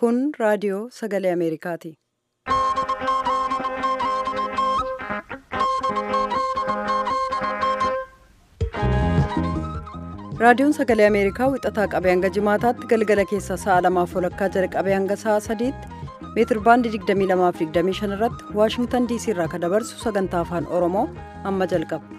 Kun raadiyoo sagalee Ameerikaati. Raadiyoon sagalee Ameerikaa wixataa qabee hanga jimaataatti galgala keessa sa'a lamaaf walakkaa jalqabee hanga sa'a sadiitti meetir baandii 22 irratti Waashingtan diisii irraa kan dabarsu sagantaa afaan Oromoo amma jalqaba.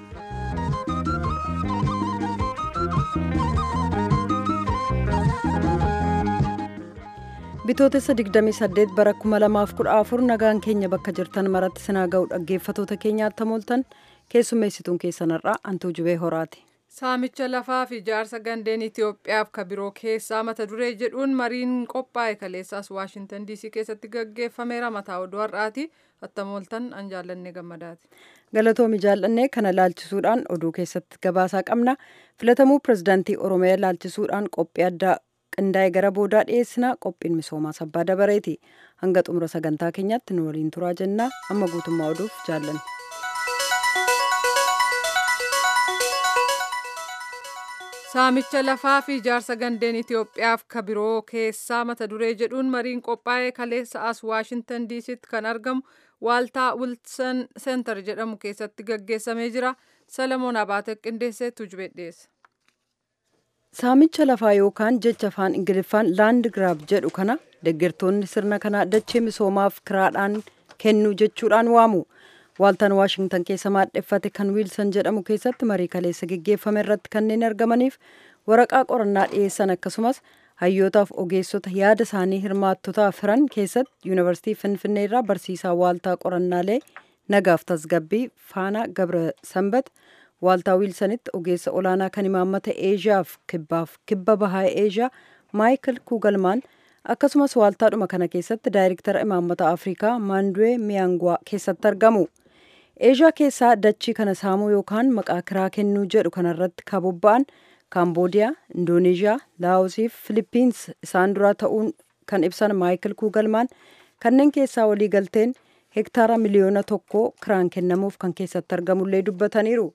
Bitootessa 28 bara 2014 nagaan keenya bakka jirtan maratti sinaa ga'u dhaggeeffatoota keenyaatti mooltan keessummeessituun keessanarraa Antuu Jubee Horaati. Saamicha lafaa fi ijaarsa gandeen Itoophiyaaf ka biroo keessaa mata duree jedhuun mariin qophaa'e kaleessaas Waashintan DC keessatti gaggeeffameera mataa oduu har'aati. Attamooltan an jaallanne gammadaati. Galatoomi jaallannee kana laalchisuudhaan oduu keessatti gabaasaa qabna. Filatamuu pirezidaantii Oromiyaa laalchisuudhaan qophii addaa qindaa'e gara boodaa dhiyeessina qophiin misoomaa sabbaa dabareeti. Hanga xumura sagantaa keenyaatti nu waliin turaa jennaa amma guutummaa oduuf jaallanne. Saamicha lafaa fi ijaarsa gandeen Itoophiyaaf ka biroo keessaa mata duree jedhuun mariin qophaa'e kaleessa as Waashintan diisitti kan argamu waaltaa Wilson Center jedhamu keessatti gaggeessamee jira. Salamoon Abaate qindeessee tujubee dhiyeessa. Saamicha lafaa yookaan jecha afaan Ingiliffaan laand giraab jedhu kana deeggartoonni sirna kanaa dachee misoomaaf kiraadhaan kennu jechuudhaan waamu. Waaltaan Waashingtan keessa maadheffate kan Wiilsan jedhamu keessatti marii kaleessa geggeeffame irratti kanneen argamaniif waraqaa qorannaa dhiyeessan akkasumas hayyootaaf ogeessota yaada isaanii hirmaattotaaf hiran keessatti yuunivarsiitii Finfinnee irraa barsiisaa waaltaa qorannaalee nagaaf tasgabbii Faanaa Gabra Sanbat waaltaa Wiilsanitti ogeessa olaanaa kan imaammata Eeshiyaaf kibbaaf kibba bahaa Eeshiyaa Maayikil Kuugalmaan akkasumas waaltaadhuma kana keessatti daayirektara imaammata Afrikaa Maanduwee Miyaangwaa keessatti argamu. Eeshiyaa keessaa dachii kana saamuu yookaan maqaa kiraa kennuu jedhu kanarratti kan bobba'an Kaamboodiyaa, Indooneeshiyaa, Laawosii fi Filipiins isaan duraa ta'uun kan ibsan Maayikil Kuugalmaan kanneen keessaa waliigalteen hektaara miliyoona tokko kiraan kennamuuf kan keessatti argamullee dubbataniiru.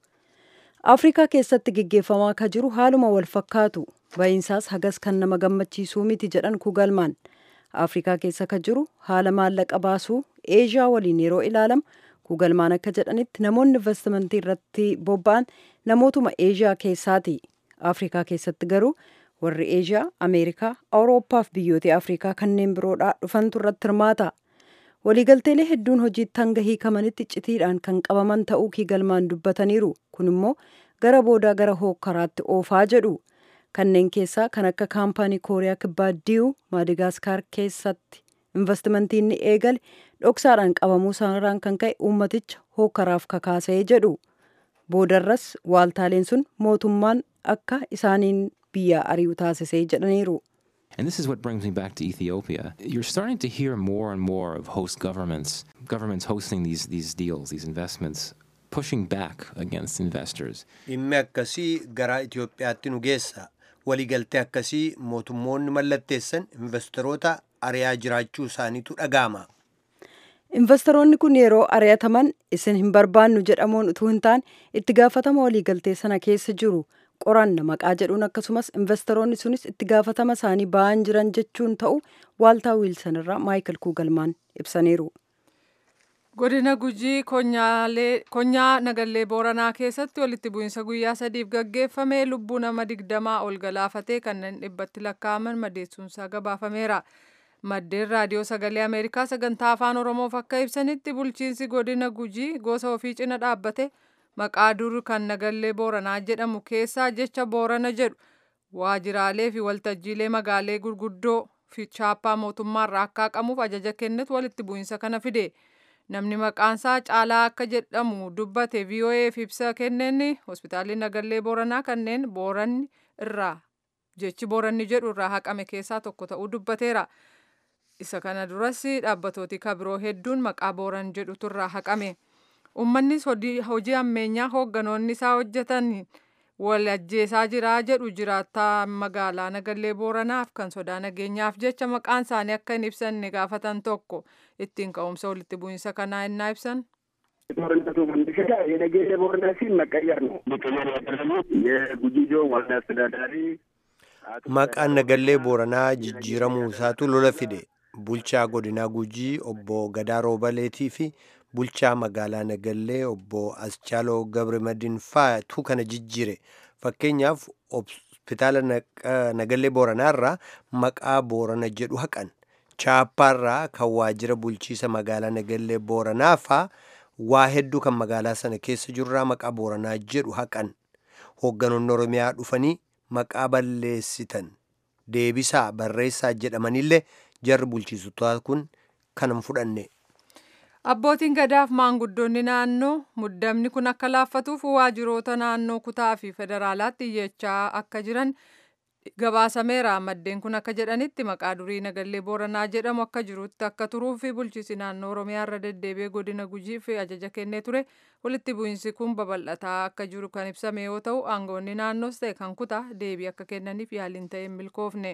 Afrikaa keessatti gaggeeffamaa kan jiru haaluma wal fakkaatu ba'iinsaas hagas kan nama gammachiisuu miti jedhan Kuugalmaan. Afrikaa keessa kan jiru haala maallaqa baasuu Eeshiyaa waliin yeroo ilaalamu Kuugalmaan akka jedhanitti namoonni investimentii irratti bobba'an namootuma Eeshiyaa keessaati. Afrikaa keessatti garuu warri Eeshiyaa, Ameerikaa, Awurooppaa fi biyyoota Afrikaa kanneen biroodhaa dhufantu irratti hirmaata. Waliigalteelee hedduun hojiitti hanga hiikamanitti icciitiidhaan kan qabaman ta'uu Kuugalmaan dubbataniiru. Kun immoo gara boodaa gara hookkaraatti oofaa jedhu. Kanneen keessaa kan akka kaampaanii Kooriyaa Kibbaa Diyuu Maadigaskar keessatti investimentiin ni eegale dhoksaadhaan qabamuu isaarraan kan ka'e uummaticha hookkaraaf kakaasee jedhu. Boodarras waaltaaleen sun mootummaan akka isaaniin biyya ari'u taasisee jedhaniiru. And this is what brings me back to Ethiopia. You're starting to hear more and more of host governments, governments hosting these, these deals, these investments, pushing back against investors. Dhimmi akkasii gara Itoophiyaatti nu geessa. Waliigaltee akkasii mootummoonni mallatteessan investoroota ari'aa jiraachuu isaaniitu dhaga'ama. Investoroonni kun yeroo ari'ataman isin hin barbaannu jedhamuun utuu hin taane itti gaafatama waliigaltee sana keessa jiru qoranna maqaa jedhuun akkasumas investoroonni sunis itti gaafatama isaanii ba'an jiran jechuun ta'u waaltaa wiilsan irraa maayikil kuugalmaan ibsaniiru. Godina Gujii konyaa nagallee Booranaa keessatti walitti bu'iinsa guyyaa sadiif gaggeeffame lubbuu nama digdamaa ol galaafatee kanneen dhibbatti lakkaa'aman madeessuunsaa gabaafameera. Maddeen raadiyoo sagalee Ameerikaa sagantaa afaan Oromoof akka ibsanitti bulchiinsi godina Gujii gosa ofii cina dhaabbate maqaa dur kan nagallee Booranaa jedhamu keessaa jecha Boorana jedhu waajiraalee fi waltajjiilee magaalee gurguddoo fi chaappaa mootummaarraa akka haqamuuf ajaja kennetu walitti bu'iinsa kana fide. Namni maqaansaa caalaa akka jedhamu dubbate VOA'f ibsa kenneen hospitaalli nagallee Booranaa kanneen Booranni irraa jechi Booranni jedhu irraa haqame keessaa tokko ta'uu dubbateera. Isa kana duras dhaabbatooti kabiroo hedduun maqaa Booran jedhutu irraa haqame. Uummannis hojii ammeenyaa hoogganoonni isaa hojjetan wal ajjeesaa jira jedhu jiraattaa magaalaa Nagallee Booranaaf kan sodaa nageenyaaf jecha maqaan isaanii akka hin ibsanne gaafatan tokko ittiin ka'umsa walitti bu'iinsa kanaa innaa ibsan. ጦርነቱ መነሻ የነገሌ ቦረና ሲል መቀየር ነው። መቀየር ያደረጉት የጉጂ ዞን ዋና አስተዳዳሪ Maqaan nagallee Booranaa jijjiiramuu isaatu lola fide. bulchaa godinaa gujii obbo gadaa roobaleetii fi bulchaa magaalaa nagallee obbo aschaaloo gabrimadiin faatu kana jijjiire fakkeenyaaf hospitaala nagallee booranaarraa maqaa boorana jedhu haqan chaappaarraa kan waajjira bulchiisa magaalaa nagallee booranaa faa waa hedduu kan magaalaa sana keessa jirurraa maqaa booranaa jedhu haqan hoogganoonni oromiyaa dhufanii maqaa balleessitan deebisaa barreessaa jedhamanillee jarri bulchiisotaa kun kanan fudhanne. Abbootiin gadaaf maanguddoonni naannoo muddamni kun akka laaffatuuf waajjiroota naannoo kutaa fi federaalaatti iyyachaa akka jiran gabaasameera. Maddeen kun akka jedhanitti maqaa durii nagallee booranaa jedhamu akka jirutti akka turuu fi bulchiisi naannoo oromiyaa irra deddeebi'ee godina gujii fi ajaja kennee ture walitti bu'iinsi kun babal'ataa akka jiru kan ibsame yoo ta'u aangoonni naannoos ta'e kan kutaa deebii akka kennaniif yaaliin ta'e hin milkoofne.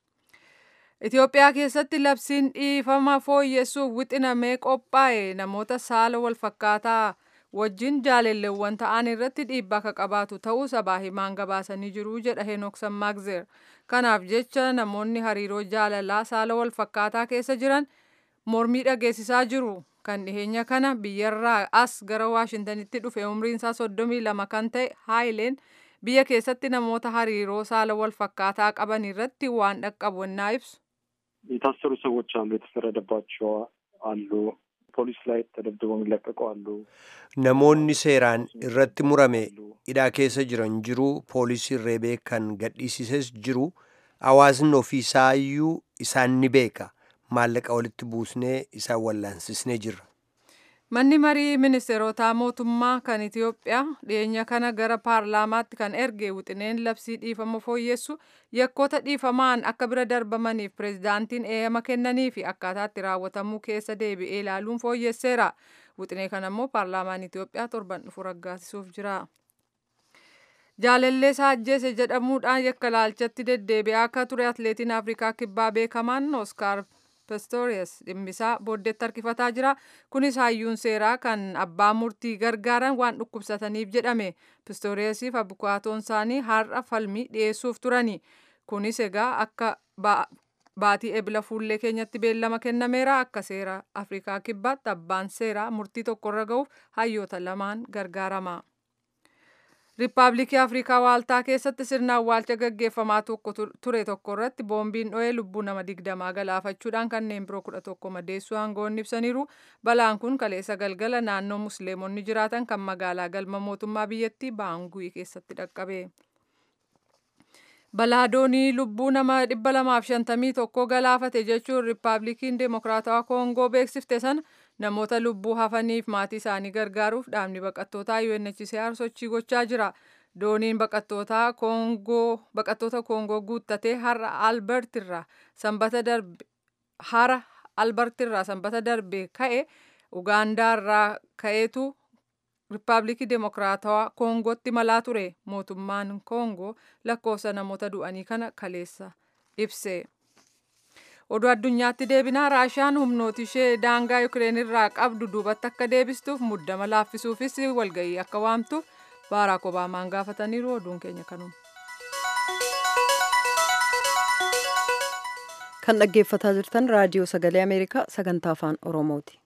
Itoophiyaa keessatti labsiin dhiifama fooyyessuuf wixinamee qophaa'e namoota saala walfakkaataa wajjin jaalalleewwan ta'an irratti dhiibbaa akka qabaatu ta'uu sabaa himaan gabaasanii jiru jedha Henook Sammaagzeer. Kanaaf jecha namoonni hariiroo jaalalaa saala walfakkaataa keessa jiran mormii dhageessisaa jiru. Kan dhiheenya kana biyyarraa as gara Waashintanitti dhufe umriin isaa soddomii lama kan ta'e Haayileen biyya keessatti namoota hariiroo saala walfakkaataa qaban irratti waan dhaqqabu ennaa ibsu. የታሰሩ ሰዎች አሉ፣ የተፈረደባቸው አሉ፣ ፖሊስ ላይ ተደብድበው የሚለቀቁ አሉ። namoonni seeraan irratti murame hidhaa keessa jiran jiru poolisiin reebee kan gadhiisises jiru hawaasni ofiisaayyuu isaan ni beeka maallaqa walitti buusnee isaan wallaansisnee jirra. Manni marii ministeerotaa mootummaa kan Itoophiyaa dhiyeenya kana gara paarlaamaatti kan erge wixineen labsii dhiifama fooyyessu yakkoota dhiifamaan akka bira darbamaniif pireezidaantiin eeyyama kennanii fi akkaataatti raawwatamuu keessa deebi'ee ilaaluun fooyyesseera. Wixinee kana immoo paarlaamaan Itoophiyaa torban dhufu raggaasisuuf jira. Jaalallee Saajjeese jedhamuudhaan yakka laalchatti deddeebi'aa akka ture atileetiin Afrikaa kibbaa beekamaan Oskaar Pistorius dhimmisaa booddeetti harkifataa jira. Kunis hayyuun seeraa kan abbaa murtii gargaaran waan dhukkubsataniif jedhame. Pistoriusiif abukaatoon isaanii har'a falmii dhiyeessuuf turani. Kunis egaa akka baatii ebila fuullee keenyatti beellama kennameera akka seera Afrikaa kibbaatti abbaan seeraa murtii tokkorra ga'uuf hayyoota lamaan gargaarama. Riippaabilikii Afrikaa Waaltaa keessatti sirna awwaalcha gaggeeffamaa tokko ture tokko irratti boombiin dho'ee lubbuu nama digdamaa galaafachuudhaan kanneen biroo kudha tokko madeessuu aangoonni ibsaniiru. Balaan kun kaleessa galgala naannoo musliimonni jiraatan kan magaalaa galma mootummaa biyyattii Baangui keessatti dhaqqabe. Balaa doonii lubbuu nama dhibba lamaaf shantamii tokko galaafate jechuun Riippaabilikiin Deemokiraatawaa Koongoo beeksifte sana namoota lubbuu hafaniif maatii isaanii gargaaruuf dhaabni baqattootaa UNHCR sochii gochaa jira. Dooniin baqattootaa Koongoo baqattoota Koongoo guuttatee har'a Albertirraa sanbata darbe hara Albertirraa sanbata darbe ka'e Ugaandaarraa ka'eetu Riippaabilikii Deemokiraatawaa Koongootti malaa ture. Mootummaan Koongoo lakkoofsa namoota du'anii kana kaleessa ibse. Oduu addunyaatti deebinaa Raashaan humnooti ishee daangaa Yukireen irraa qabdu duubatti akka deebistuuf muddama laaffisuufis walgahii akka waamtuuf Baaraak Obaamaan gaafataniiru oduun keenya kanuma. Kan dhaggeeffataa jirtan raadiyoo sagalee Ameerikaa sagantaa afaan Oromooti.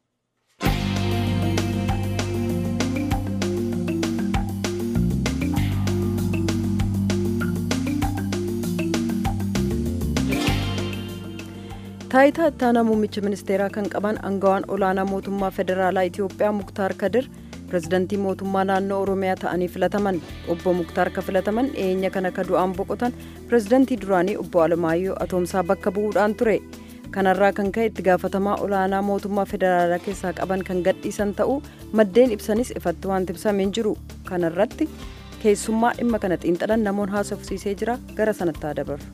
taayitaa ittaanaa muummicha ministeeraa kan qaban aangawaan olaanaa mootummaa federaalaa Itoophiyaa Muktaar Kadir pirezidantii mootummaa naannoo Oromiyaa ta'anii filataman obbo Muktaar ka filataman dhiyeenya kana ka du'aan boqotan pirezidantii duraanii obbo Alamaayyoo Atoomsaa bakka bu'uudhaan ture. kanarraa kan ka'e itti gaafatamaa olaanaa mootummaa federaalaa keessaa qaban kan gadhiisan ta'uu maddeen ibsanis ifatti waan ibsameen jiru kanarratti keessummaa dhimma kana xiinxalan namoon haasofsiisee jira gara sanatti haa dabarru.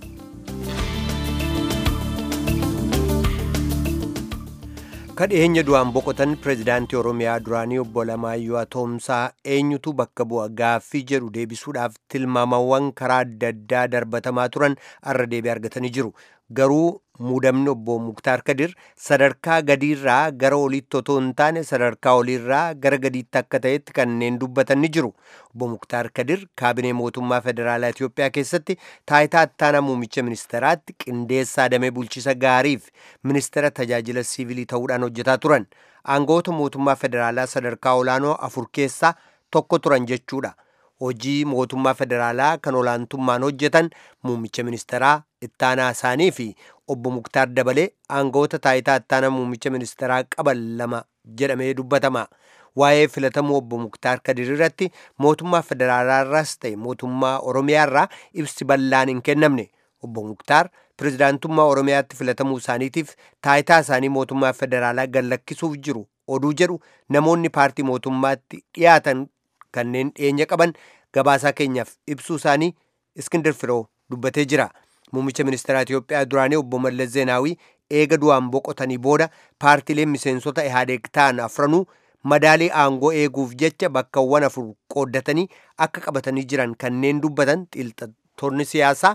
kadhiyeenya du'aan boqotan pireezidaantii oromiyaa duraanii obbo Alamaayyoo Atoomsaa eenyutu bakka bu'a gaaffii jedhu deebisuudhaaf tilmaamawwan karaa adda addaa darbatamaa turan arra deebii argatanii jiru garuu muudamni obbo Muktaar Kadir sadarkaa gadiirraa gara oliitti otoo hin taane sadarkaa oliirraa gara gadiitti akka ta'etti kanneen dubbatan ni jiru. Obbo Muktaar Kadir kaabinee mootummaa federaalaa Itoophiyaa keessatti taayitaa ittaanaa muummicha ministeeraatti qindeessaa damee bulchiisa gaariif ministeera tajaajila siivilii ta'uudhaan hojjetaa turan. Aangawoota mootummaa federaalaa sadarkaa olaanoo afur keessaa tokko turan jechuudha. hojii mootummaa federaalaa kan olaantummaan hojjetan muummicha ministeeraa ittaanaa isaanii fi obbo Muktaar dabalee aangawoota taayitaa ittaanaa muummicha ministeeraa qaban lama jedhamee dubbatama. Waa'ee filatamuu obbo Muktaar Kadir irratti mootummaa federaalaarraas ta'e mootummaa Oromiyaarraa ibsi bal'aan hin kennamne. Obbo Muktaar pirezidaantummaa Oromiyaatti filatamuu isaaniitiif taayitaa isaanii mootummaa federaalaa gallakkisuuf jiru oduu jedhu namoonni paartii mootummaatti dhiyaatan kanneen dhiyeenya qaban gabaasaa keenyaaf ibsuu isaanii iskindir firoo dubbatee jira muummicha ministeeraa Itoophiyaa duraanii obbo Mallas Zeenaawii eega du'aan boqotanii booda paartiileen miseensota ihaadeeg ta'an afranuu madaalii aangoo eeguuf jecha bakkawwan afur qooddatanii akka qabatanii jiran kanneen dubbatan xiinxaltoonni siyaasaa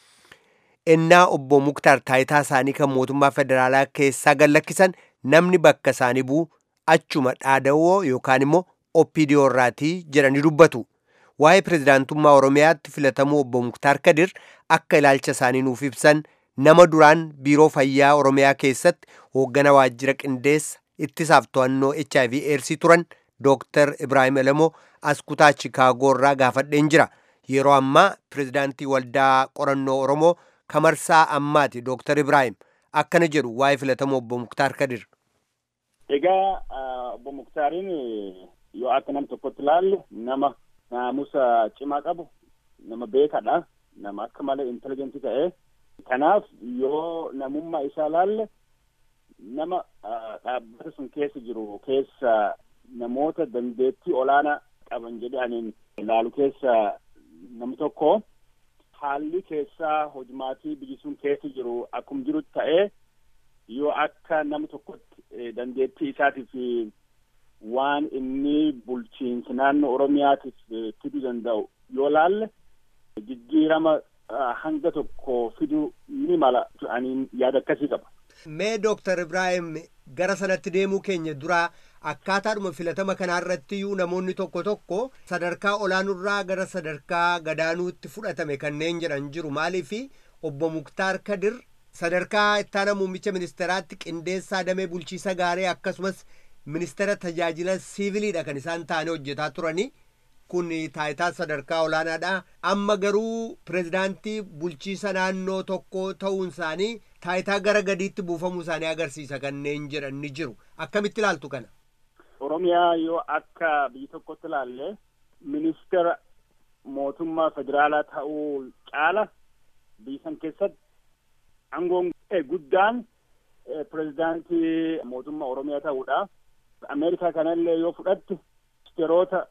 ennaa obbo Muktaar taayitaa isaanii kan mootummaa federaalaa keessaa gallakkisan namni bakka isaanii bu'u achuma dhaadawoo yookaan immoo oppiidiyoo irraatii jedhanii dubbatu. Waa'ee pirezidaantummaa Oromiyaatti filatamuu obbo Muktaar Kadir akka ilaalcha isaanii nuuf ibsan nama duraan biiroo fayyaa Oromiyaa keessatti hooggana waajjira qindeessa ittisaaf to'annoo HIV eersii turan Dooktar Ibraahim Elemoo as kutaa Chikaagoo irraa gaafadheen jira. Yeroo ammaa pirezidaantii waldaa qorannoo Oromoo kamarsaa ammaati Dooktar Ibraahim akkana jedhu waa'ee filatamuu obbo Muktaar Kadir. Egaa obbo Muktaariin yoo akka nam tokkotti ilaalle nama naamusa cimaa qabu nama beekadha nama akka malee inteligentii ta'e kanaaf yoo namummaa isaa ilaalle nama dhaabbata sun keessa jiru keessa namoota dandeettii olaanaa qaban jedhe aniin ilaalu keessa nam tokko haalli keessaa hojmaatii biyyi sun keessa jiru akkum jirutti ta'ee yoo akka nama tokkotti dandeettii isaatiif waan inni bulchiinsa naannoo Oromiyaatiif fiduu danda'u yoo laalle jijjiirama hanga tokko fiduu ni mala ani yaada akkasii qaba. Mee Dooktar Ibraahim gara sanatti deemuu keenya duraa akkaataadhuma filatama kanaarratti iyyuu namoonni tokko tokko sadarkaa olaanurraa gara sadarkaa gadaanuutti fudhatame kanneen jedhan jiru maaliifi obbo Muktaar Kadir sadarkaa ittaana muummicha ministeeraatti qindeessaa damee bulchiisa gaarii akkasumas ministeera tajaajila siiviliidha kan isaan taane hojjetaa turani kun taayitaa sadarkaa olaanaadha amma garuu pirezidaantii bulchiisa naannoo tokko ta'uun isaanii taayitaa gara gadiitti buufamuu isaanii agarsiisa kanneen jedhan ni jiru akkamitti ilaaltu kana. Oromiyaa yoo akka biyya tokkotti ilaalle ministeera mootummaa federaalaa ta'uu caala biyya san keessatti aangoon guddaan pirezidaantii mootummaa Oromiyaa ta'uudha. Ameerikaa kanallee yoo fudhatte ministeerota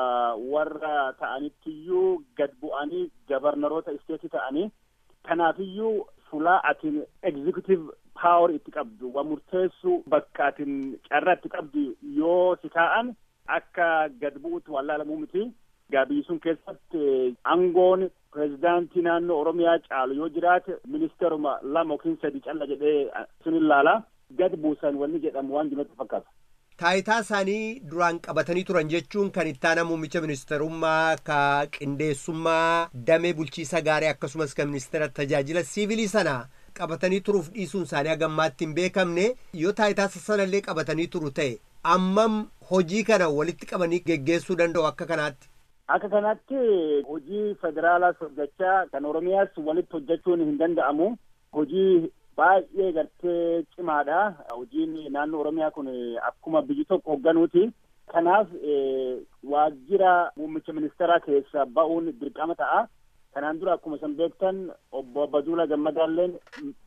warra ta'anittiyyuu gad bu'anii gabarnaroota isteetii ta'anii kanaafiyyuu fulaa atin executive power itti qabdu waa murteessu bakka atin carraa itti qabdu yoo si taa'an akka gad bu'utti wallaalamuu miti. Gaabii sun keessatti aangoon pirezidaantii naannoo Oromiyaa caalu yoo jiraate ministeeruma lama yookiin sadi calla jedhee sun ilaala. Gad buusan wanni jedhamu waan jirutti fakkaata. Taayitaa isaanii duraan qabatanii turan jechuun kan ittaana muummicha ministeerummaa ka qindeessummaa damee bulchiisa gaarii akkasumas kan ministeera tajaajila siivilii sana qabatanii turuuf dhiisuun isaanii hagammaatti hin beekamne yoo taayitaa sanallee qabatanii turu ta'e ammam hojii kana walitti qabanii geggeessuu danda'u akka kanaatti. Akka kanatti hojii federaalaas hojjechaa kan Oromiyaas walitti hojjechuun hin danda'amu. Hojii baay'ee gartee cimaadha. Hojiin naannoo Oromiyaa kun akkuma biyyi tokko hoogganuuti. Kanaaf waajjira muummicha ministeeraa keessa ba'uun dirqama ta'a. Kanaan dura akkuma isin beektan obbo Baduula Gammadaalleen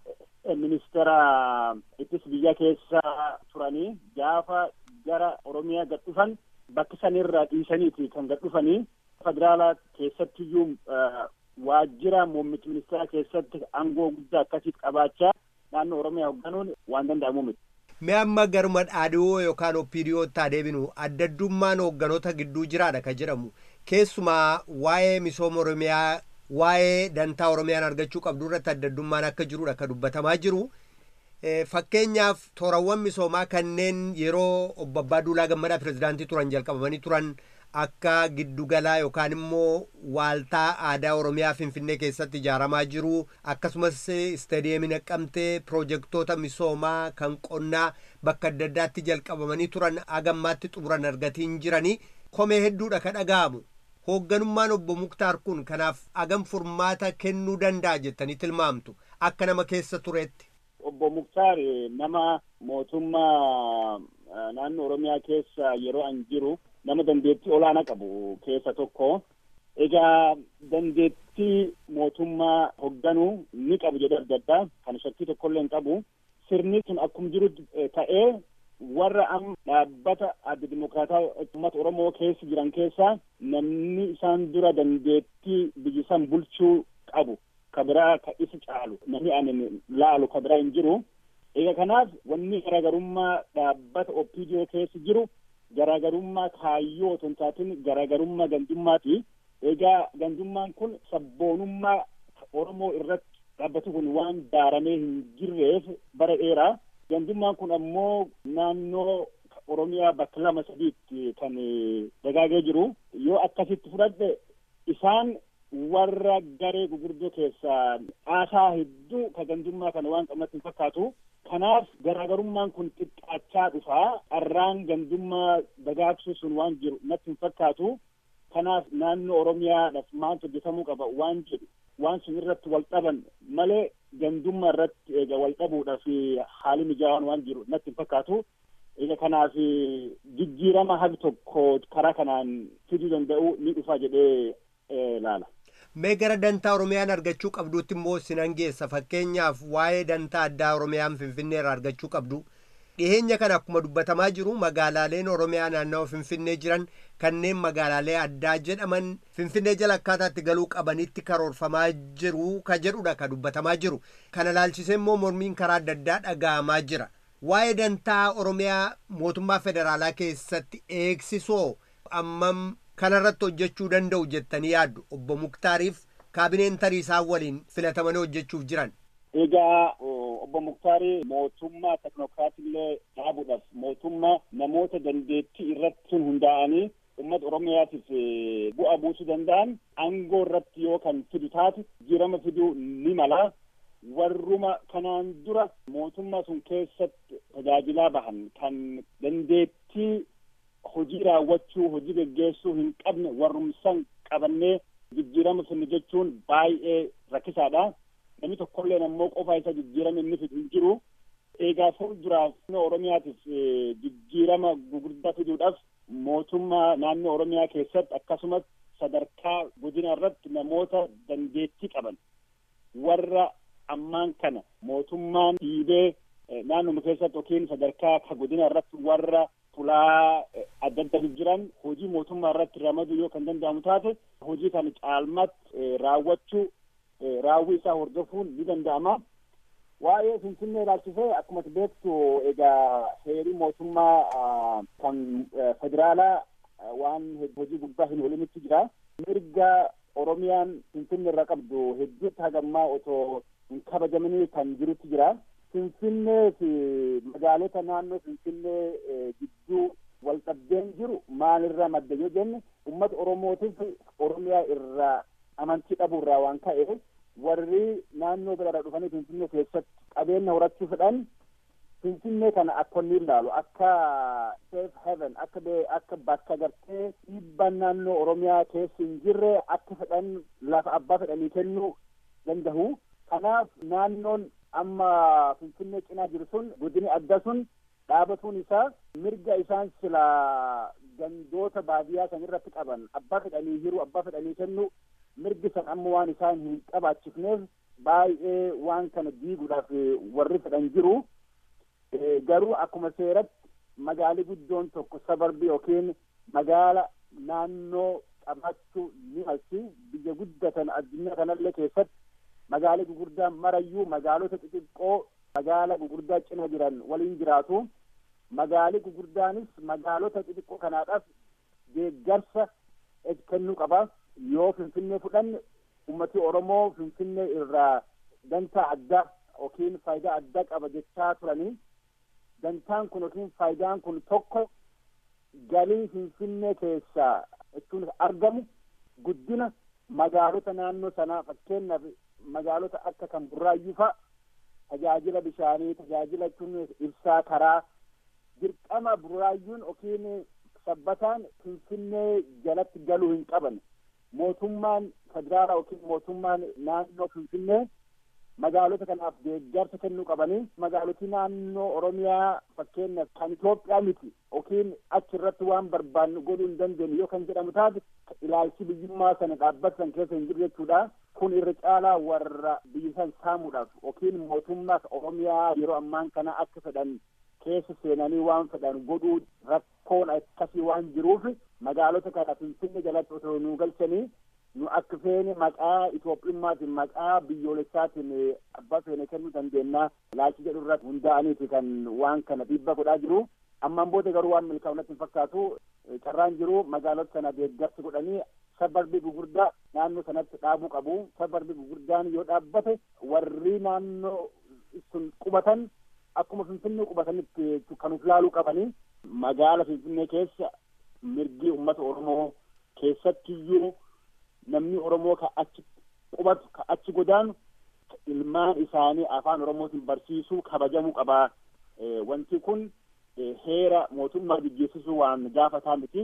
ministeera ittis biyya keessa turanii gaafa gara Oromiyaa gad dhufan bakki sanirraa dhiisaniiti kan gad dhufanii federaalaa keessattiyyuu waajjira muummicha ministeeraa keessatti aangoo guddaa akkasiif qabaachaa naannoo Oromiyaa hoogganuun waan danda'amu miti. Mee amma garuma dhaadhiyoo yookaan oppiidiyootti adeeminu addaddummaan hoogganoota gidduu jiraadha kan jedhamu keessumaa waa'ee misooma Oromiyaa waa'ee dantaa oromiyaan argachuu qabdu irratti adda addummaan akka jirudha ka dubbatamaa jiru. Fakkeenyaaf toorawwan misoomaa kanneen yeroo obbo Abbaa Duulaa Gammadaa pirezidaantii turan jalqabamanii turan akka giddugalaa yookaan immoo waaltaa aadaa oromiyaa finfinnee keessatti ijaaramaa jiru akkasumas istaadiyeemii naqqamtee piroojeektoota misoomaa kan qonnaa bakka adda addaatti jalqabamanii turan agammaatti xumuran argatiin jiranii komee hedduudha ka dhaga'amu hoogganummaan obbo Muktaar kun kanaaf agam furmaata kennuu danda'a jettanii tilmaamtu akka nama keessa tureetti. Obbo Muktaar nama mootummaa naannoo Oromiyaa keessa yeroo an jiru nama dandeettii olaanaa qabu keessa tokko. Egaa dandeettii mootummaa hoogganuu ni qabu jedhu adda addaa kan shakkii tokkollee hin qabu. Sirni sun akkuma jiru ta'ee warra amma dhaabbata adda dimokiraataa uummata Oromoo keessa jiran keessaa namni isaan dura dandeettii biyya san bulchuu qabu. ka biraa ka isa caalu namni ani laalu ka biraa hin jiru. Egaa kanaaf wanni garaagarummaa dhaabbata OPDO keessa jiru garaagarummaa kaayyoo otoo hin taatin garaagarummaa gandummaati. Egaa gandummaan kun sabboonummaa Oromoo irratti dhaabbati kun waan daaramee hin jirreef bara dheeraa. Gandummaan kun ammoo naannoo Oromiyaa bakka lama sadiitti kan dagaagee jiru. Yoo akkasitti fudhadhe isaan warra garee gurguddoo keessaa aasaa hedduu ka gandummaa kana waan qabnatti hin fakkaatu. Kanaaf garaagarummaan kun xiqqaachaa dhufaa. Qarraan gandummaa dagaagsuu sun waan jiru natti hin fakkaatu. Kanaaf naannoo Oromiyaadhaaf maaltu hojjetamuu qaba waan jedhu waan sun irratti wal dhaban malee gandummaa irratti eega wal dhabuudhaaf haali mijaawaan waan jiru natti hin fakkaatu. Egaa kanaaf jijjiirama hagi tokko karaa kanaan fiduu danda'u ni dhufa jedhee ilaala. Mee gara dantaa Oromiyaan argachuu qabduutti immoo sinan geessa fakkeenyaaf waa'ee dantaa addaa Oromiyaan Finfinnee irraa argachuu qabdu. Dhiheenya kana akkuma dubbatamaa jiru magaalaaleen Oromiyaa naannawa Finfinnee jiran kanneen magaalaalee addaa jedhaman Finfinnee jala akkaataatti galuu qabanitti karoorfamaa jiru ka jedhudha ka dubbatamaa jiru. Kana laalchisee immoo mormiin karaa adda addaa dhaga'amaa jira. Waa'ee dantaa Oromiyaa mootummaa federaalaa keessatti eegsisoo ammam kanarratti hojjechuu danda'u jettanii yaaddu obbo Muktaariif kaabineen tarii isaan waliin filatamanii hojjechuuf jiran. Egaa obbo Muktaarii mootummaa teknookiraatillee dhaabuudhaaf mootummaa namoota dandeettii irratti sun hundaa'anii uummata Oromiyaatiif bu'aa buusuu danda'an aangoo irratti yoo kan fidu taate jijjiirama fiduu ni mala. Warruma kanaan dura mootummaa sun keessatti tajaajilaa bahan kan dandeettii hojii raawwachuu hojii geggeessuu hin qabne warrumsan qabannee jijjiirama finne jechuun baay'ee rakkisaadha. Namni tokkolleen ammoo qofa isa jijjiirama inni fidu hin jiru. Egaa fuulduraaf Oromiyaatiif jijjiirama gugurdaa fiduudhaaf mootummaa naannoo Oromiyaa keessatti akkasumas sadarkaa godina irratti namoota dandeettii qaban warra ammaan kana mootummaan dhiibee naannoma keessatti yookiin sadarkaa ka godina irratti warra fulaa adda adda jiran hojii mootummaa irratti ramaduu yoo kan danda'amu taate hojii kana caalmatti raawwachuu raawwii isaa hordofuun ni danda'ama. Waa'ee Finfinnee ilaalchisee akkuma beektu egaa heerii mootummaa kan federaalaa waan hojii gubbaa hin oolinitti jira. Mirga Oromiyaan Finfinnee irraa qabdu hedduutti hagammaa otoo hin kabajamanii kan jirutti jira. Finfinnee fi magaalota naannoo Finfinnee gidduu wal dhabdeen jiru maalirraa madda yoo jenne uummata Oromootiif Oromiyaa irraa amantii dhabuu irraa waan ka'e warri naannoo biraarraa dhufanii Finfinnee keessatti qabeenya horachuu fedhan Finfinnee kana akka inni ilaalu akka safe haven akka akka bakka gartee dhiibbaan naannoo Oromiyaa keessa hin jirre akka fedhan lafa abbaa fedhanii kennuu danda'u. Kanaaf naannoon amma Finfinnee cinaa jiru sun godini adda sun dhaabatuun isaa mirga isaan sila gandoota baadiyyaa san irratti qaban abbaa fedhanii hiruu abbaa fedhanii kennu mirgi san amma waan isaan hin qabaachifneef baay'ee waan kana diiguudhaaf warri fedhan jiru. Garuu akkuma seeratti magaalli guddoon tokko sabarbii yookiin magaala naannoo qabaachuu ni malti biyya guddatan addunyaa kanallee keessatti magaalli gurguddaan marayyuu magaalota xixiqqoo magaala gurguddaa cina jiran waliin jiraatu. Magaalli gurguddaanis magaalota xixiqqoo kanaadhaaf deeggarsa kennuu qaba. Yoo Finfinnee fudhanne ummati oromoo finfinnee irraa dantaa addaa yookiin faayidaa addaa qaba jechaa turanii dantaan kun yookiin faayidaan kun tokko galii finfinnee keessaa jechuun argamu guddina magaalota naannoo sanaa fakkeenyaaf magaalota akka kan burraayyuu fa'a tajaajila bishaanii tajaajila jechuun ibsaa karaa dirqama burraayyuun yookiin sabbataan finfinnee jalatti galuu hin qaban mootummaan federaalaa yookiin mootummaan naannoo finfinnee magaalota kanaaf deeggarsa kennuu qabanii magaalotii naannoo oromiyaa fakkeenyaaf kan Itoophiyaa miti yookiin achi irratti waan barbaannu godhuu hin dandeenye yoo kan jedhamu taate ilaalchi biyyummaa sana dhaabbata san keessa hin jiru jechuudha. Kun irra caalaa warra biyya san saamuudhaaf yookiin mootummaa oromiyaa yeroo ammaan kana akka fedhan keessa seenanii waan fedhan godhuu rakkoon akkasii waan jiruuf magaalota kana finfinnee jalatti otoo nu galchanii nu akka feene maqaa Itoophiyummaatiin maqaa biyyoolessaatiin abbaa feene kennuu dandeenya ilaalchi jedhu irratti hundaa'aniiti kan waan kana dhiibba godhaa jiru. Ammaan booda garuu waan milkaa'u natti hin fakkaatu carraan jiru magaalota sana deeggarsi godhanii sabarbii gugurdaa naannoo sanatti dhaabuu qabu. Sabarbii gugurdaan yoo dhaabbate warri naannoo sun qubatan akkuma finfinnee qubatanitti kan uf laaluu qabanii magaala finfinnee keessa mirgi uummata oromoo keessattiyyuu namni oromoo ka achi qubatu ka achi godaanu ilmaan isaanii afaan oromootiin barsiisuu kabajamuu qabaa wanti kun heera mootummaa jijjiirsisuu waan gaafataa miti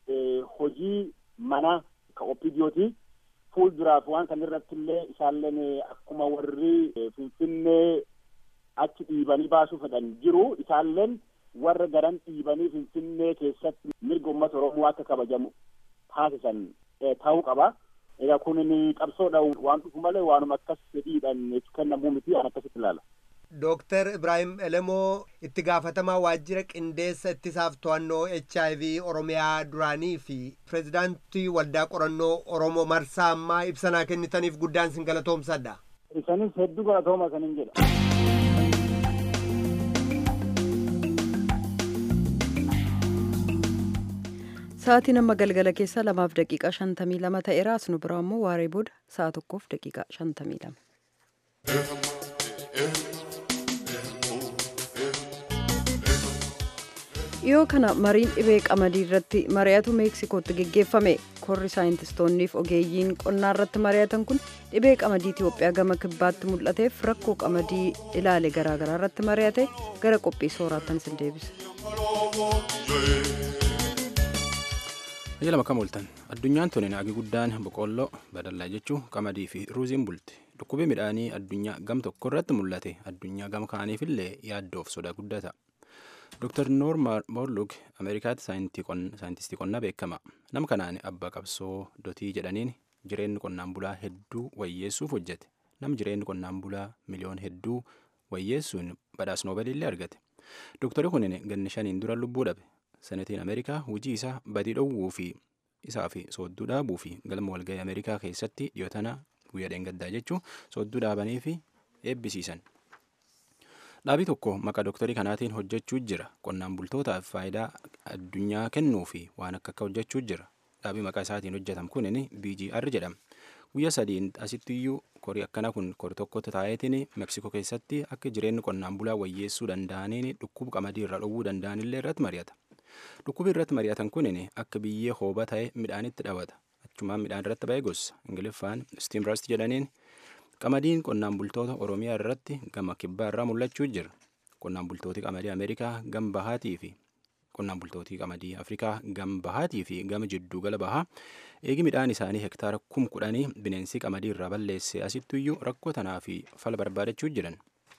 hojii mana ka oppidiyooti fuulduraaf waan kan irratti illee isaalleen akkuma warri finfinnee achi dhiibanii baasuu fedhan jiru isaalleen warra garan dhiibanii finfinnee keessatti mirga uummata oromoo akka kabajamu taasisan ta'uu qaba. Egaa kun qabsoodha waan dhufu malee waanuma akkas fedhiidhaan kennamuu miti an akkasitti ilaala. Dooktar Ibraahim Elemoo itti gaafatamaa waajjira qindeessa ittisaaf to'annoo HIV Oromiyaa duraanii fi pireezidaantii waldaa qorannoo Oromoo marsaa ammaa ibsanaa kennitaniif guddaan sin galatoomsadha. Isanis hedduu galatooma isanin jedha. Sa'aatiin amma galgala keessa lamaaf daqiiqaa shantamii lama ta'eera as nu biraa immoo waaree booda sa'a tokkoof daqiiqaa shantamii lama. dhiyoo kana mariin dhibee qamadii irratti mari'atu meeksikootti geggeeffame korri saayintistoonniif ogeeyyiin qonnaa irratti mari'atan kun dhibee qamadii Itiyoophiyaa gama kibbaatti mul'ateef rakkoo qamadii ilaale garaagaraa irratti mari'ate gara qophii sooraattan sin deebisa. Ajala makam ooltan addunyaan tuni naagi guddaan boqqolloo badallaa jechuu qamadii fi ruuziin bulti dhukkubii midhaanii addunyaa gam tokko irratti mul'ate addunyaa gama kaaniifillee yaaddoof sodaa guddaa ta'a. Dr. Noor Morlug Ameerikaatti saayintistii qonnaa beekama. Nama kanaan abbaa qabsoo dotii jedhaniin jireenyi qonnaan bulaa hedduu wayyeessuuf hojjete. Nam jireenyi qonnaan bulaa miliyoon hedduu wayyeessuun badhaas noobeelillee argate. Dr. kunin ganni shaniin dura lubbuu dhabe. Senetiin Ameerikaa hojii isaa badii dhowwuu fi isaa fi soodduu dhaabuu fi galma walgahii Ameerikaa keessatti dhiyootana guyyaa dheengaddaa jechuun soodduu dhaabanii fi eebbisiisan. Dhaabii tokko maqaa dooktarii kanaatiin hojjechuu jira. Qonnaan bultootaaf faayidaa addunyaa kennuu fi waan akka akka hojjechuu jira. Dhaabii maqaa isaatiin hojjetam kunin BGR jedhama. Guyyaa sadiin asittiyyuu korii akkana kun kori tokkotti taa'eetiin Meksikoo keessatti akka jireenyi qonnaan bulaa wayyeessuu danda'aniin dhukkuba qamadii irraa dhowwuu danda'anillee irratti mari'ata. Dhukkubi irratti mari'atan kunin akka biyyee hooba ta'e midhaanitti dhawata. Achumaan midhaan irratti ba'ee gosa. Ingiliffaan Steam Rust jedhaniin Qamadiin qonnaan bultoota Oromiyaa irratti gama kibbaa irraa mul'achuu jira. Qonnaan bultooti qamadii Ameerikaa gama bahaatii fi qonnaan bultootii qamadii Afrikaa gama bahaatii fi gama jidduu gala bahaa eegi midhaan isaanii hektaara kum kudhanii bineensi qamadii irraa balleesse asittuyyuu rakkoo tanaa fi fala barbaadachuu jiran.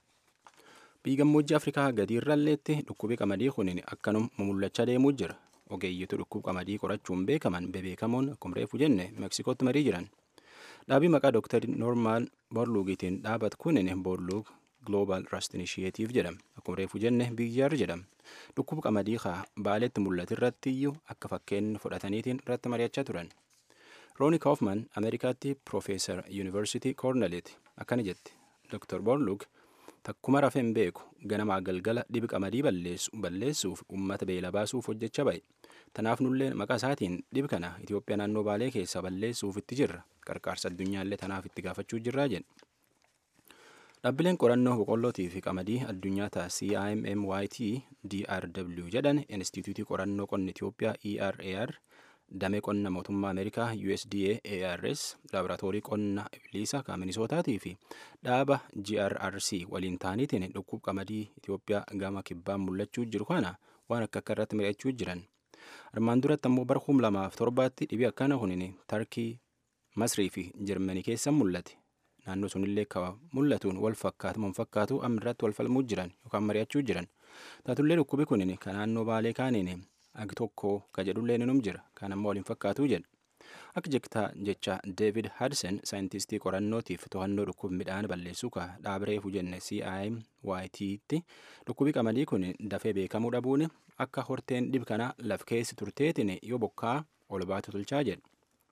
Biyyi gammoojjii Afrikaa gadi irralleetti dhukkubii qamadii kunin akkanuma mul'achaa deemuu jira. Ogeeyyitu dhukkuba qamadii qorachuun beekaman bebeekamoon akkuma reefu jenne Meksikootti marii jiran. Dhaabii maqaa Dr. Norman Borluugiitiin dhaabatu kunin Borluug Global Rust Initiative jedhama. Akkuma reefu jenne BGR jedhama. Dhukkuba qamadii haa baaleetti mul'atu irratti iyyuu akka fakkeenya fudhataniitiin irratti mari'achaa turan. Rooni Kaufman Ameerikaatti Profeesar Yuunivarsiitii Koorneliiti akkana jetti. Dr. Borluug takkuma rafee hin beeku ganamaa galgala dhibi qamadii balleessuuf uummata beela baasuuf hojjechaa ba'e. Tanaaf nullee maqaa isaatiin dhibi kana Itoophiyaa naannoo Baalee keessa balleessuuf itti jirra. qarqaarsa addunyaallee tanaaf itti gaafachuu jirraa jedhe. Dhaabbileen qorannoo boqqollootii fi qamadii addunyaa ta'a CIMMYT DRW jedhan Inistituutii Qorannoo Qonna Itoophiyaa ERAR damee qonna mootummaa Ameerikaa USDA ARS laaboraatoorii qonna ibliisa kan Minisootaatii fi dhaaba GRRC waliin ta'aniitiin dhukkub qamadii Itoophiyaa gama kibbaan mul'achuu jiru kana waan akka akka irratti mari'achuu jiran. Armaan duratti ammoo bara kum lamaaf torbaatti dhibii akkana kunin Tarkii, Masrii fi Jarmanii keessa mul'ate. naannoo sunillee ka mul'atuun wal fakkaatu mun fakkaatu amirratti wal falmuu jiran yookaan mari'achuu jiran taatullee dhukkubi kunin ka naannoo baalee kaaniin agi tokko ka jedhullee ninum jira kan ammoo waliin fakkaatuu jedha akka jektaa jecha deevid hadsen saayintistii qorannootiif to'annoo dhukkub midhaan balleessuu ka dhaabireefu jenne CIMYT'tti dhukkubi qamadii kun dafee beekamuu dhabuun akka horteen dhib kana laf keessi turteetiin yoo bokkaa ol baatu tolchaa jedha.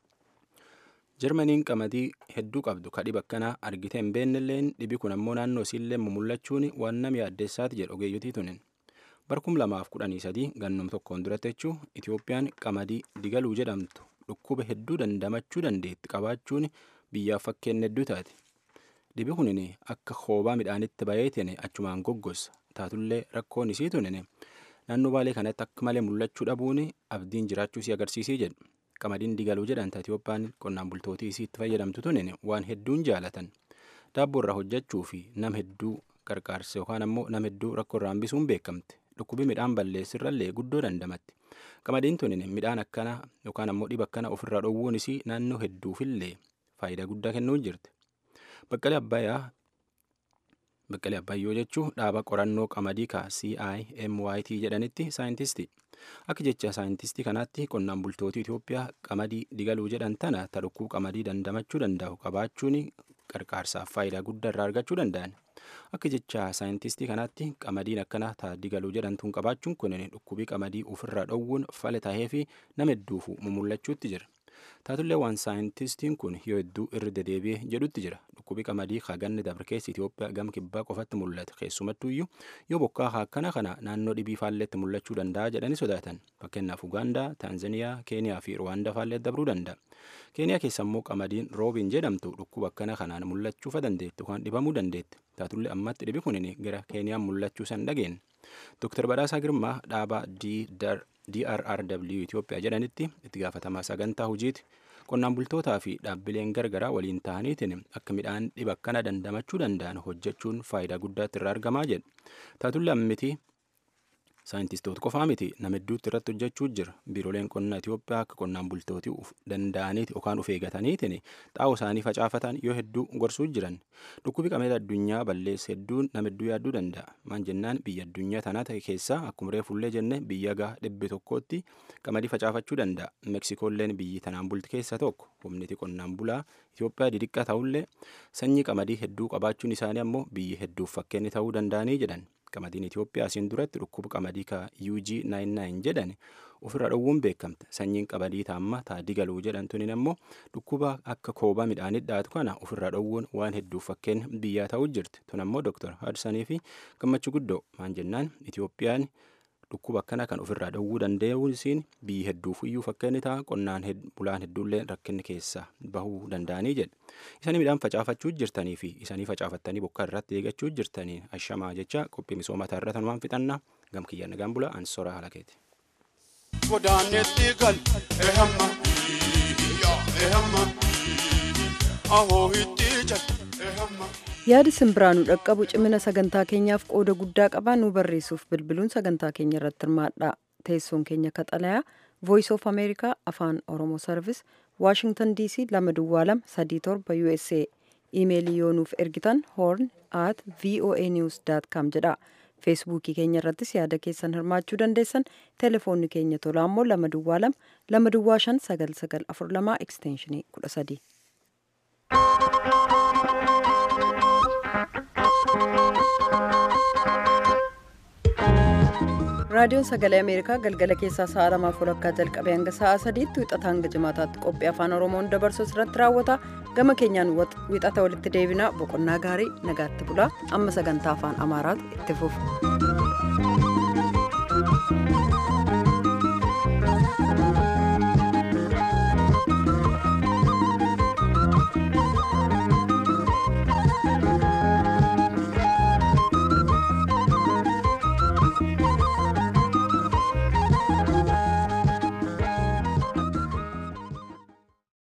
Jarmaniin qamadii hedduu qabdu ka dhiba akkanaa argitee hin beennelleen dhibi kun ammoo naannoo isiillee mumullachuun waan nama yaaddeessaati jedhu ogeeyyotii tunin. Bara kum lamaaf kudhanii sadii gannum tokkoon duratti jechuu Itoophiyaan qamadii digaluu jedhamtu dhukkuba hedduu dandamachuu dandeetti qabaachuun biyyaaf fakkeenya hedduu taate. Dhibi kunin akka hoobaa midhaanitti bayeetiin achumaan goggossa taatullee rakkoon isii tunin naannoo baalee kanatti akka malee mul'achuu dhabuun abdiin jiraachuu si agarsiisii jedhu. qamadiin digaluu jedhanta Itoophiyaan qonnaan bultootii isii itti fayyadamtu tunin waan hedduun jaalatan daabboo irraa hojjechuu fi nam hedduu qarqaarsa yookaan ammoo nam hedduu rakkoo irraa hambisuun beekamte dhukkubi midhaan balleessirrallee guddoo dandamatti qamadiin tunin midhaan akkana yookaan ammoo dhiba akkana ofirraa dhowwuun isii naannoo hedduufillee faayidaa guddaa kennuu jirti baqqalee abbayyaa baqqalee abbayyoo jechuun dhaaba qorannoo qamadii ka CIMYT jedhanitti saayintistii akka jecha saayintistii kanaatti qonnaan bultootii Itoophiyaa qamadii digaluu jedhan tana ta dhukkub qamadii dandamachuu danda'u qabaachuun qarqaarsaaf faayidaa guddaa irraa argachuu danda'an akka jecha saayintistii kanaatti qamadiin akkana ta digaluu jedhamtuun qabaachuun kun dhukkubii qamadii ofirraa dhowwuun fala tahee fi nama hedduufu mumullachuutti jira. taatullee waan saayintistiin kun yoo hedduu irra dedeebi'ee jedhutti jira dhukkubi qamadii haganni dabre keessa Itoophiyaa gama kibbaa qofatti mul'ata keessumattuyyuu yoo bokkaa akkana kana naannoo dhibii faalleetti mul'achuu danda'a jedhanii sodaatan fakkeenyaaf Ugaandaa, Taanzaniyaa, Keeniyaa fi Ruwaandaa faalleetti dabruu danda'a. Keeniyaa keessa immoo qamadiin roobiin jedhamtu dhukkuba akkana kanaan mul'achuufa dandeetti yookaan dhibamuu dandeetti taatullee ammatti dhibi kunin gara Keeniyaan mul'achuu san dhageen. Dr. Badhaasaa Girmaa dhaaba DRRW Itoophiyaa jedhanitti itti gaafatamaa sagantaa hojiiti qonnaan bultootaa fi dhaabbileen gargaraa waliin ta'aniitiin akka midhaan dhiba akkana dandamachuu danda'an hojjechuun faayidaa guddaatti irraa argamaa jedha. Taatullee ammiti saayintistoota qofaa miti nama hedduutti irratti hojjechuu jira biiroleen qonnaa Itoophiyaa akka qonnaan bultootii danda'aniiti yookaan of eegataniitiin xaa'oo isaanii facaafatan yoo hedduu gorsuu jiran dhukkubi qamadii addunyaa balleessa hedduun nama hedduu yaadduu danda'a maan jennaan biyya addunyaa tanaa ta'e keessaa akkuma reefullee jenne biyya gaa dhibbe tokkotti qamadii facaafachuu danda'a meksikoolleen biyyi tanaan bulti keessaa tokko humniti qonnaan bulaa Itoophiyaa didhiqqa ta'ullee sanyii qamadii hedduu qabaachuun isaanii ammoo biyyi hedduuf fakkeenyi ta'uu danda'anii jedhan. qamadiin Itoophiyaa asiin duratti dhukkuba qamadii ka UG99 jedhan ofirra dhowwuun beekamte sanyiin qamadii taamma taadii galuu jedhan tunin ammoo dhukkuba akka koobaa midhaanii dhaatu kana ofirra dhowwuun waan hedduuf fakkeen biyyaa ta'uu jirti tun ammoo Dr. Hadsanii fi gammachuu guddoo maan jennaan Itoophiyaan dhukkuba akkana kan ofirraa dhowwuu danda'uun isiin biyyi hedduuf iyyuu fakkeenni ta'a qonnaan bulaan hedduullee rakkinni keessa bahuu danda'anii jedha. Isanii midhaan facaafachuu jirtanii fi isanii facaafattanii bokkaa irratti eeggachuu jirtanii ashamaa jecha qophii misoomataa irra tanumaan fixannaa gamkiyyaa nagaan bula ansora halakeeti. Godaanetti gal ehamma ehamma ahoo itti jal ehamma. yaadi simbiraanuu dhaqqabu cimina sagantaa keenyaaf qooda guddaa qaba nu barreessuuf bilbiluun sagantaa keenya irratti hirmaadha teessoon keenya kaxalayaa voice of america afaan oromoo sarvis waashingtan dc lama duwwaa lama sadii torba usa imeelii yoo nuuf ergitan horn at voa news com jedha feesbuukii keenya irrattis yaada keessan hirmaachuu dandeessan telefoonni keenya tolaa immoo lama duwwaa lama lama duwwaa shan sagal sagal afur lamaa ekstenshinii kudha sadii. raadiyoon sagalee ameerikaa galgala keessaa sa'a lamaaf walakkaa jalqabee hanga sa'a sadiitti wixata hanga jimaataatti qophii afaan oromoon dabarsu irratti raawwata gama keenyaan wixata walitti deebina boqonnaa gaarii nagaatti bulaa amma sagantaa afaan amaaraatu itti fufa.